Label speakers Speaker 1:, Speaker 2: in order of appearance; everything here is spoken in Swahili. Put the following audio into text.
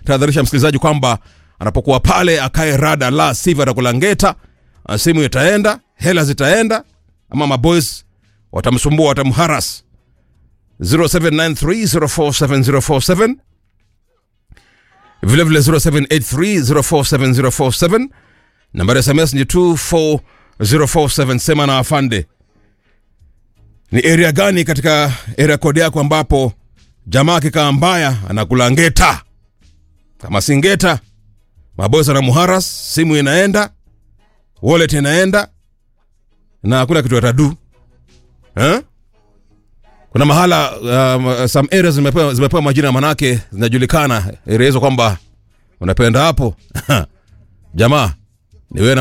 Speaker 1: tahadharisha msikilizaji kwamba anapokuwa pale akae rada, la sivyo atakula ngeta, ah, simu itaenda, hela zitaenda, ama maboys watamsumbua, watamharas. 0793047047 vilevile 0783047047 nambari ya sms ni 24047 sema na afande ni area gani katika area code yako ambapo jamaa akikaa mbaya anakula ngeta kama si ngeta mabosi na muharas simu inaenda wallet inaenda na hakuna kitu atadu eh? kuna mahala um, some areas zimepewa, zimepewa majina manake zinajulikana area hizo kwamba unapenda hapo jamaa ni wewe na